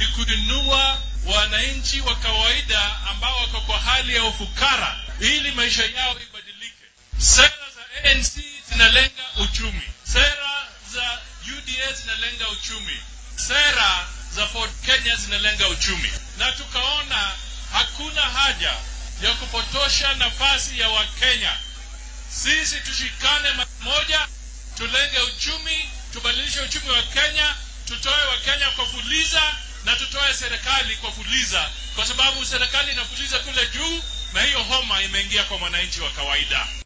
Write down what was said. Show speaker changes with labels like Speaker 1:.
Speaker 1: ni kuinua wananchi wa kawaida ambao wako kwa hali ya ufukara ili maisha yao ibadilike. Sera za ANC zinalenga uchumi, sera za UDA zinalenga uchumi, sera za Ford Kenya zinalenga uchumi, na tukaona hakuna haja ya kupotosha nafasi ya Wakenya. Sisi tushikane moja, tulenge uchumi, tubadilishe uchumi wa Kenya, tutoe Wakenya kwa fuliza na tutoe serikali kwa fuliza, kwa sababu serikali inafuliza kule juu na hiyo homa imeingia kwa mwananchi wa kawaida.